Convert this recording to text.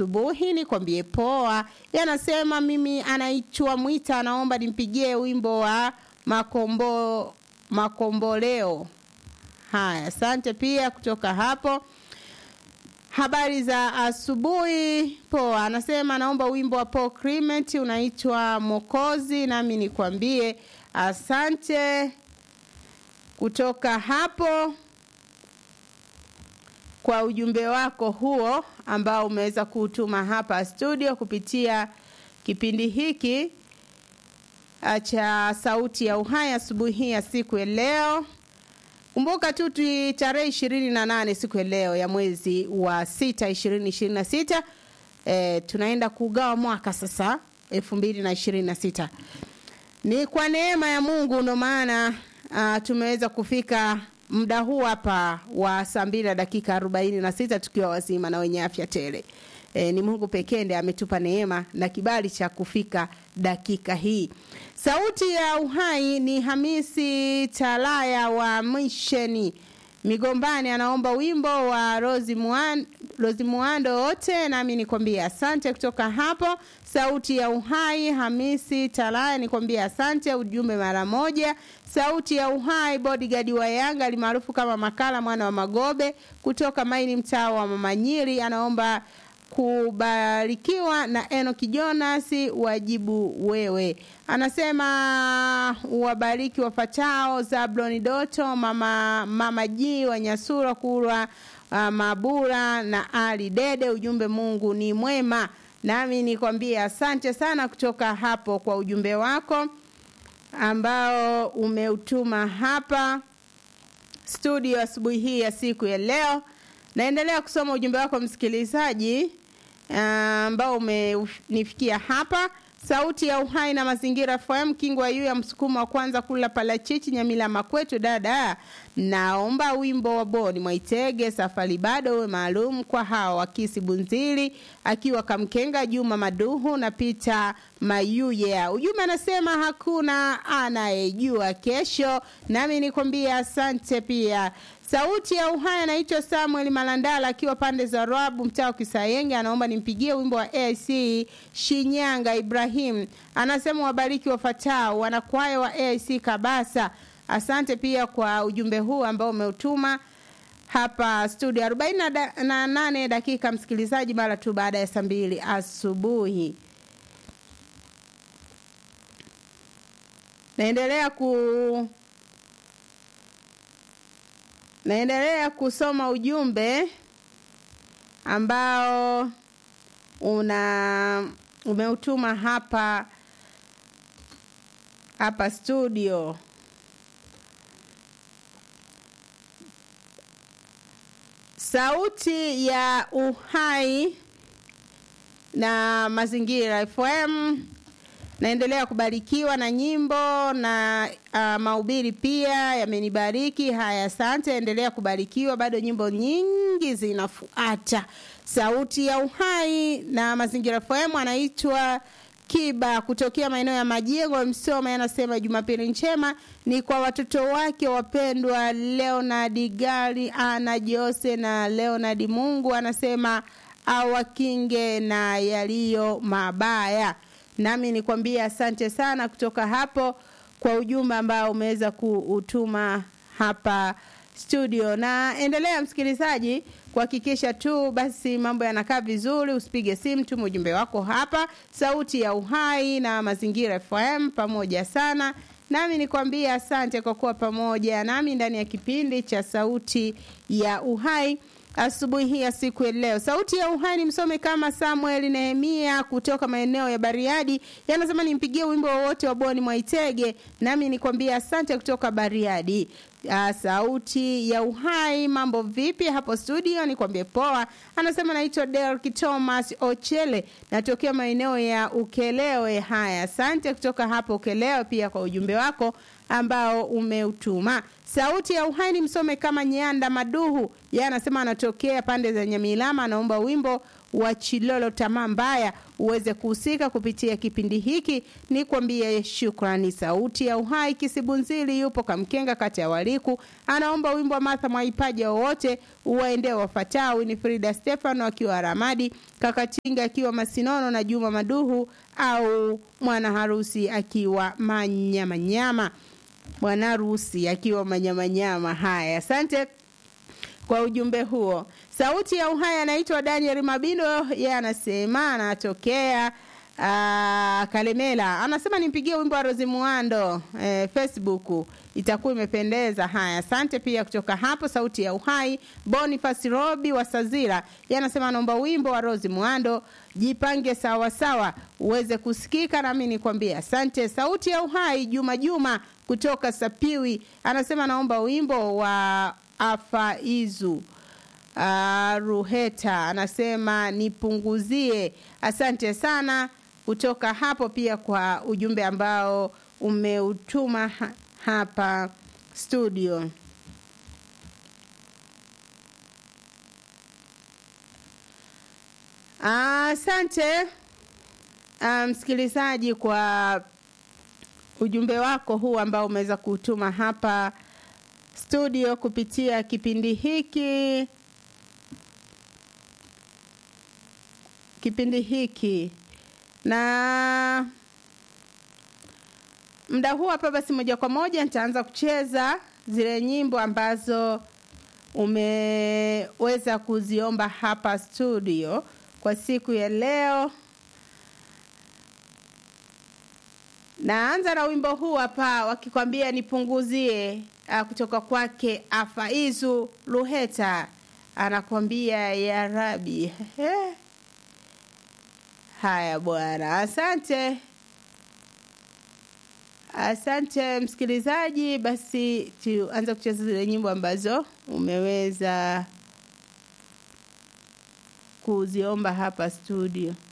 asubuhi, nikwambie poa. Yanasema mimi anaitwa Mwita, anaomba nimpigie wimbo wa makombo makomboleo. Haya, asante pia kutoka hapo. Habari za asubuhi. Poa, anasema naomba wimbo wa Paul Clement unaitwa Mokozi, nami nikwambie asante kutoka hapo kwa ujumbe wako huo ambao umeweza kuutuma hapa studio kupitia kipindi hiki cha Sauti ya Uhai asubuhi ya siku ya leo. Kumbuka tu tu tarehe ishirini na nane siku ya leo ya mwezi wa sita ishirini ishirini na sita e, tunaenda kugawa mwaka sasa elfu mbili na ishirini na sita ni kwa neema ya Mungu ndo maana uh, tumeweza kufika muda huu hapa wa saa mbili na dakika arobaini na sita tukiwa wazima na wenye afya tele. E, ni Mungu pekee ndiye ametupa neema na kibali cha kufika dakika hii. Sauti ya Uhai ni Hamisi Talaya wa Misheni Migombani, anaomba wimbo wa Rozi Muan, Rozi Muando wote, nami nikwambia asante kutoka hapo. Sauti ya Uhai Hamisi Talaya, nikwambia asante, ujumbe mara moja. Sauti ya Uhai bodyguard wa Yanga alimaarufu kama Makala mwana wa Magobe kutoka Maini mtaa wa Mamanyiri, anaomba kubarikiwa na Enoki Jonas wajibu wewe. Anasema wabariki wafatao Zabloni Doto, mama mama G wa Nyasura Kurwa, uh, Mabura na Ali Dede. Ujumbe Mungu ni mwema. Nami nikwambie asante sana kutoka hapo kwa ujumbe wako ambao umeutuma hapa studio asubuhi hii ya siku ya leo. Naendelea kusoma ujumbe wako msikilizaji ambao uh, umenifikia hapa. Sauti ya Uhai na Mazingira FM, Kingwa yu ya msukumo wa kwanza kula palachichi Nyamila Makwetu. Dada, naomba wimbo wa Boni Mwaitege, safari bado uwe maalum kwa hawa wakisi Bunzili akiwa Kamkenga, Juma Maduhu na Pita Mayuye. Ujumbe anasema hakuna anayejua kesho, nami nikwambia asante pia. Sauti ya Uhai anaitwa Samuel Malandala akiwa pande za Rabu mtaa wa Kisayenge, anaomba nimpigie wimbo wa AIC Shinyanga. Ibrahim anasema wabariki wafatao wanakwaya wa AIC Kabasa. Asante pia kwa ujumbe huu ambao umeutuma hapa studio 48 dakika msikilizaji, mara tu baada ya saa mbili asubuhi. Naendelea ku naendelea kusoma ujumbe ambao una umeutuma hapa hapa studio. Sauti ya Uhai na Mazingira FM naendelea kubarikiwa na nyimbo na uh, mahubiri pia yamenibariki. Haya, asante, endelea kubarikiwa, bado nyimbo nyingi zinafuata. Sauti ya Uhai na Mazingira FM anaitwa Kiba kutokea maeneo ya Majengo Msoma, anasema Jumapili njema ni kwa watoto wake wapendwa Leonard Gari, Ana Jose na Leonard. Mungu anasema awakinge na yaliyo mabaya nami nikwambie asante sana kutoka hapo kwa ujumbe ambao umeweza kuutuma hapa studio. Na endelea msikilizaji kuhakikisha tu basi mambo yanakaa vizuri, usipige simu, tuma ujumbe wako hapa. Sauti ya Uhai na Mazingira FM pamoja sana nami nikwambie asante kwa kuwa pamoja nami ndani ya kipindi cha Sauti ya Uhai asubuhi hii ya siku ya leo. Sauti ya Uhai ni msome kama Samuel Nehemia kutoka maeneo ya Bariadi, yanasema nimpigie wimbo wowote wa Boni Mwaitege, nami nikwambia asante kutoka Bariadi. Uh, sauti ya Uhai, mambo vipi hapo studio? Nikwambie poa. Anasema naitwa Derek Thomas Ochele, natokea maeneo ya Ukelewe. Haya, asante kutoka hapo Ukelewe pia kwa ujumbe wako ambao umeutuma. Sauti ya Uhai ni msome kama Nyanda Maduhu, yeye anasema anatokea pande za Nyamilama, anaomba wimbo wa Chilolo tamaa mbaya uweze kuhusika kupitia kipindi hiki. Ni kwambie shukrani. Sauti ya Uhai Kisibunzili yupo Kamkenga, kati ya Waliku, anaomba wimbo wa Martha Mwaipaja wowote uwaendee wafatao: Winifrida Stefano akiwa Ramadi, Kakatinga akiwa Masinono na Juma Maduhu au mwana harusi akiwa Manyamanyama, bwana harusi akiwa Manyamanyama. Haya, asante kwa ujumbe huo. Sauti ya Uhai anaitwa Daniel Mabindo, yeye anasema anatokea aa, Kalemela. Anasema nimpigie wimbo wa Rozi Muando eh, Facebook itakuwa imependeza. Haya, asante pia kutoka hapo Sauti ya Uhai. Boniface Robi wa Sazira, yeye anasema anaomba wimbo wa Rozi Muando jipange sawa sawa uweze kusikika, nami nikwambie asante. Sauti ya Uhai Juma Juma kutoka Sapiwi anasema naomba wimbo wa Afaizu uh, Ruheta anasema nipunguzie. Asante sana kutoka hapo pia kwa ujumbe ambao umeutuma ha hapa studio. Asante msikilizaji um, kwa ujumbe wako huu ambao umeweza kutuma hapa studio kupitia kipindi hiki kipindi hiki na muda huu hapa basi moja kwa moja nitaanza kucheza zile nyimbo ambazo umeweza kuziomba hapa studio kwa siku ya leo naanza na wimbo huu hapa wakikwambia nipunguzie uh, kutoka kwake Afaizu Luheta anakwambia ya Rabi. Haya bwana, asante, asante msikilizaji. Basi tuanze kucheza zile nyimbo ambazo umeweza kuziomba hapa studio.